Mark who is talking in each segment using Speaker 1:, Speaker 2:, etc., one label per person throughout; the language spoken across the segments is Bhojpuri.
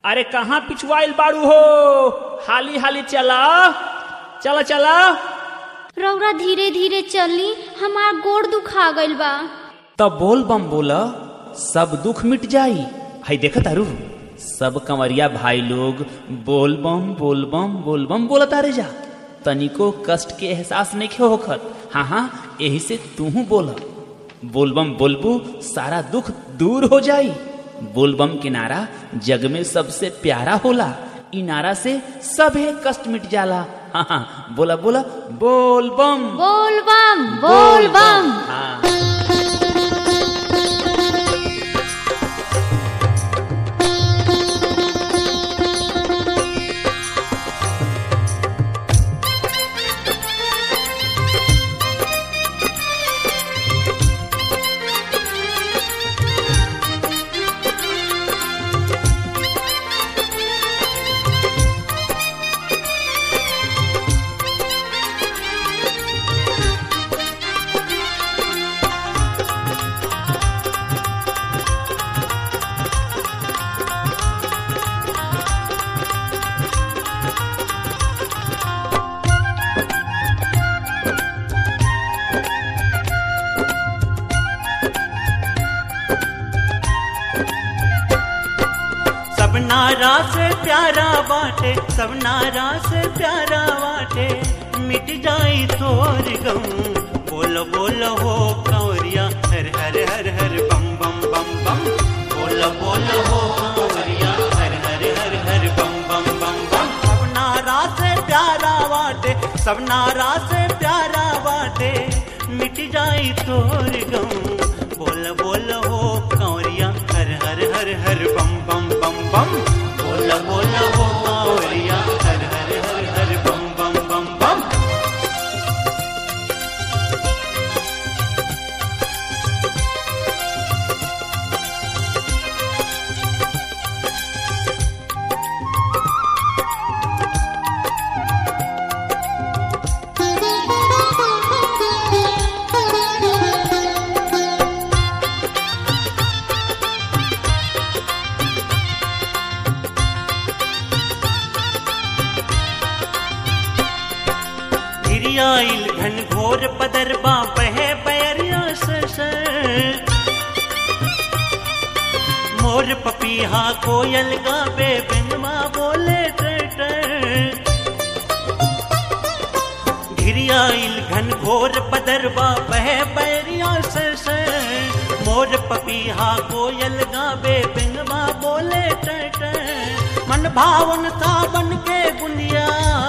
Speaker 1: अरे कहाँ पिछुआइल बाड़ू हो हाली हाली चला चला चला
Speaker 2: रौरा धीरे धीरे चली हमार गोड़ दुखा गइल बा
Speaker 1: तब बोल बम बोला सब दुख मिट जाई हई देखा तारू सब कंवरिया भाई लोग बोल बम बोल बम बोल बम बोला तारे जा तनिको कष्ट के एहसास नहीं होखत हाँ हाँ यही से तू बोला बोलबम बोलबू सारा दुख दूर हो जाई बोलबम के नारा जग में सबसे प्यारा होला इ नारा से सभे कष्ट मिट जाला हाँ हाँ बोला बोला बोल बम
Speaker 2: बोल बम बोल बम
Speaker 1: हाँ
Speaker 3: सब नारा से प्यारा बाटे सब नारा से प्यारा बाटे मिट जाई तोर गम बोलो बोलो हो कंवरिया हर हर हर हर बम बम बम बम बोलो बोलो हो कंवरिया हर हर हर हर बम बम बम बम सब नारा से प्यारा बाटे सब नारा से प्यारा बाटे मिट जाई तोर गम बोल बोल हो कंवरिया हर हर हर हर बम बम बम बम बोल बोल हो कंवरिया हर हर हर हर बम बम बम बम घिरियाइल घन घोर पदरबा बहे बैरिया सर मोर पपीहा कोयल गावे बिनवा बोले टर घिरियाइल घन घोर पदरबा बहे बैरिया सर मोर पपीहा कोयल गावे बिनवा बोले टर मन भावन सावन के बुनिया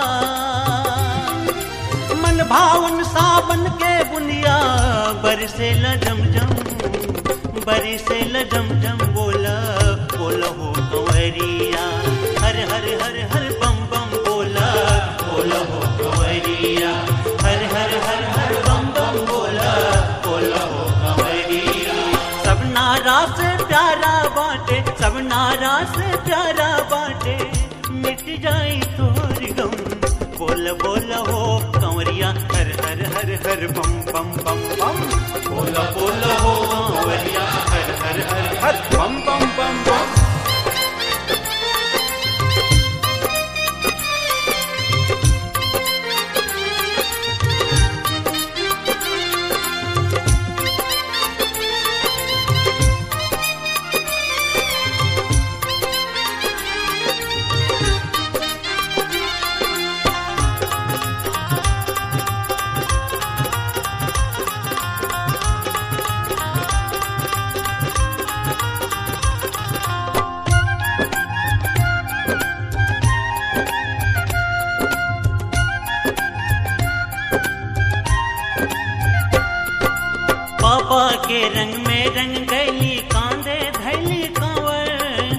Speaker 3: मन भावन सावन के बुनिया बरसे लजम जम बरसे लजम जम बोला बोला हो कंवरिया हर हर हर हर बम बम बोला बोला हो कंवरिया हर हर हर हर बम बम बोला बोला हो कंवरिया सब नारा से प्यारा बाटे सब नारा से प्यारा बाटे मिट जाई तोर गम बोल बोल हो कंवरिया हर हर हर हर बम बम बम बम बोल बोल हो कंवरिया हर हर हर हर बम बम बम बम पापा के रंग में रंग गैली कांदे धैली कांवर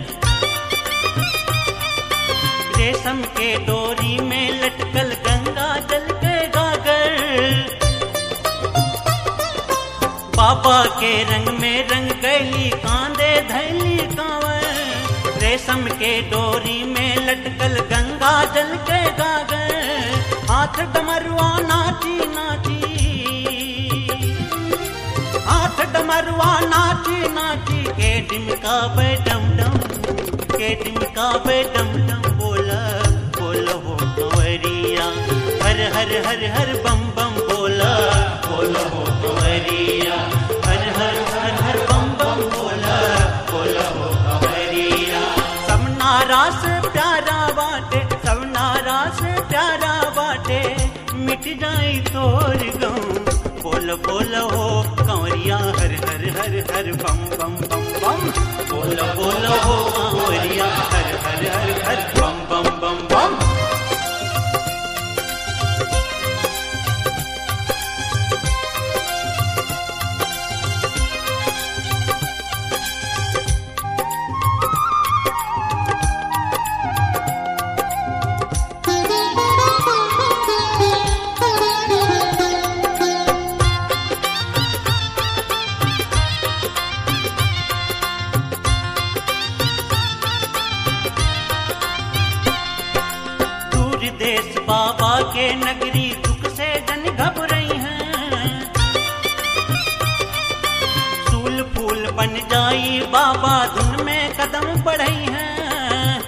Speaker 3: रेशम के डोरी में लटकल गंगा जल के गागर पापा के रंग में रंग गैली कांदे धैली कांवर रेशम के डोरी में लटकल गंगा जल के गागर हाथ डमरुआ नाची नाची हाथ डमरुआ नाची नाची के डिमका पे डम डम के डिमकावे डम डम बोला बोला हो कंवरिया हर हर हर हर बम बम बोला बोला हो कंवरिया हर हर हर हर बम बम बोला बोला हो कंवरिया सब नारा से प्यारा बाटे सब नारा से प्यारा बाटे मिट जाई तोर गम बोल बोल हो कंवरिया हर हर हर हर बम बम बम बम बोल बोल हो कंवरिया हर हर हर हर बम बम बम बम दूर देश बाबा के नगरी दुख से जन घबराई हैं सूल फूल बन जाई बाबा धुन में कदम बढ़ई हैं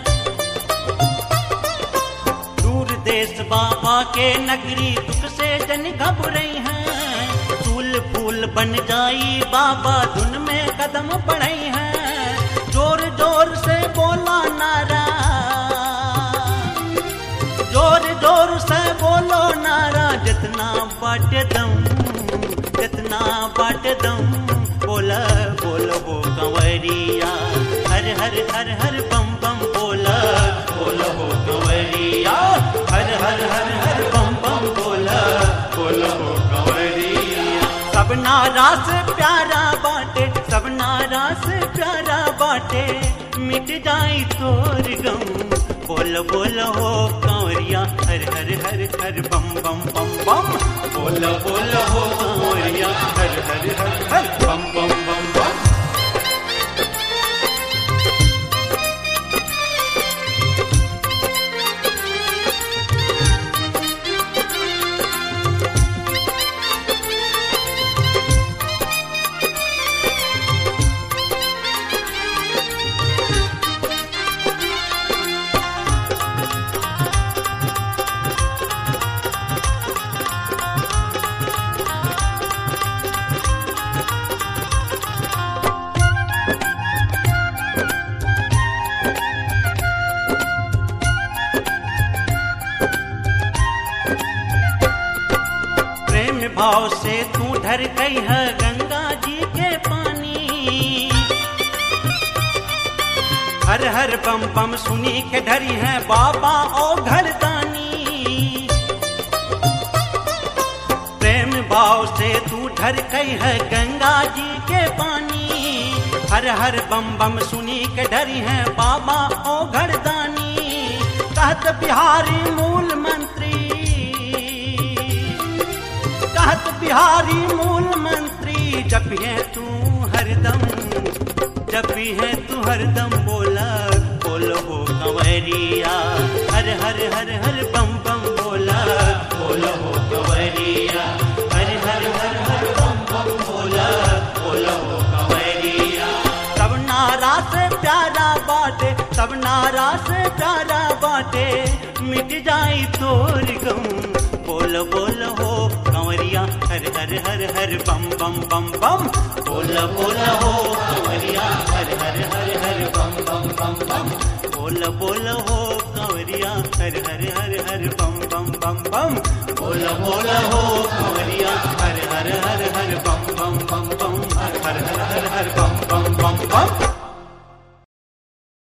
Speaker 3: दूर देश बाबा के नगरी दुख से जन घबराई हैं सूल फूल बन जाई बाबा धुन में कदम बढ़ई हैं जोर जोर से बोला नारा जोर जोर से बोलो नारा जितना बाट दम जितना बाट दम बोला बोलो हो कंवरिया हर हर हर हर बम बम बोला बोलो हो कंवरिया हर हर हर हर बम बम बोला बोलो हो कंवरिया सब नारा से प्यारा बाटे सब नारा से प्यारा बाटे मिट जाई तोर गम बोल बोल हो कंवरिया हर हर हर हर बम बम बम बम बोल बोल हो कंवरिया हर हर हर हर बम बम बम बम प्रेम भाव से तू ढर गई है गंगा जी के पानी हर हर बम बम सुनी के ढरी है बाबा ओ घरदानी प्रेम भाव से तू ढर गई है गंगा जी के पानी हर हर बम बम सुनी के डरी है बाबा ओ घरदानी कहत बिहारी मूल मंत्री कहत बिहारी मूल मंत्री जब भी है तू हरदम जब भी है तू हरदम बोला बोलो हो कंवरिया हर हर हर हर बम बम बोला बोलो हो कंवरिया हर हर हर हर बम बम बोला बोलो हो कंवरिया सब नारा से प्यारा बाटे सब नारा से प्यारा बाटे मिट जाई तोर गम बोल बोल हो कंवरिया हर हर हर हर बम बम बम बम बोल बोल हो कंवरिया हर हर हर हर बम बम बम बम बोल बोल हो कंवरिया हर हर हर हर बम बम बम बम बोल बोल हो कंवरिया